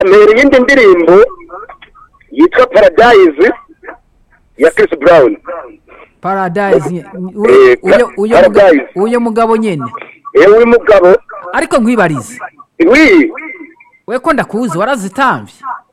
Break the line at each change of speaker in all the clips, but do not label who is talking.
mpera iyindi ndirimbo yitwa paradise ya Chris Brown
paradise u-
Eh,
uyo- uyo muga-
Paradise.
uyo mugabo nyene
ewe mugabo
ariko nkwibarize
wi
we ko ndakuzi warazitamvye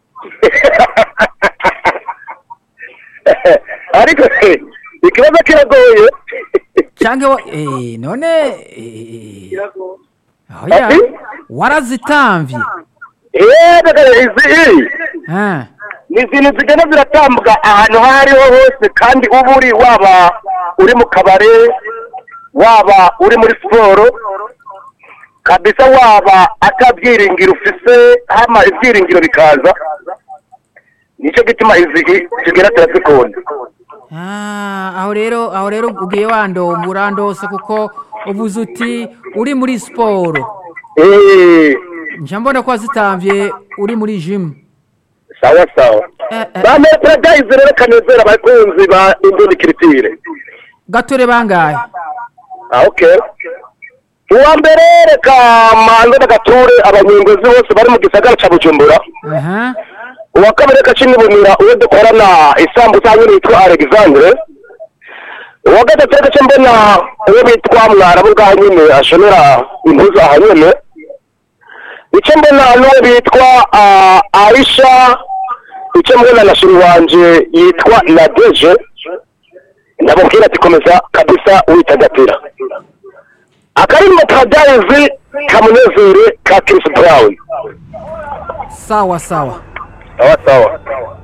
ariko eh, ikibazo kiragoye
canke wa- eh, none eh, oya
Ati?
warazitamvye
eee izi
Ah,
ni izintu zigenda ziratambwa ahantu aho ariho hose kandi uba uri waba uri mu kabare waba uri muri siporo kabisa waba atabyiringiro ufise hama ibyiringiro bikaza nicyo gituma izi tugera turazikunda
ah, aho rero aho rero ugiye wandomba urandose kuko uvuze uti uri muri siporo
eee
nja mbona ko wazitamvye uri muri gym
sawa sawa
Eh, eh.
ba metero rero kanezera abakunzi ba indundi kiritire
gatore bangahe
Ah, okay. Uwa mbere reka manze n'agature abanyongozi bose bari mu gisagara ca Bujumbura.
aha
Uwa kabiri reka cinibonera uwo dukorana isambusa nyine yitwa Alexandre. Uwa gatatu reka mbona uwo bitwa Mwarabu bwa nyine ashonera impuzu aha nyene. Ico mbona n'uwo bitwa ah, Aisha. Ico mbona na shuri wanje yitwa Nadeje. ndamubwira ati komeza kabisa witagatira akarimbo ka dayizi kamunezere ka Chris Brown
sawa sawa
sawa sawa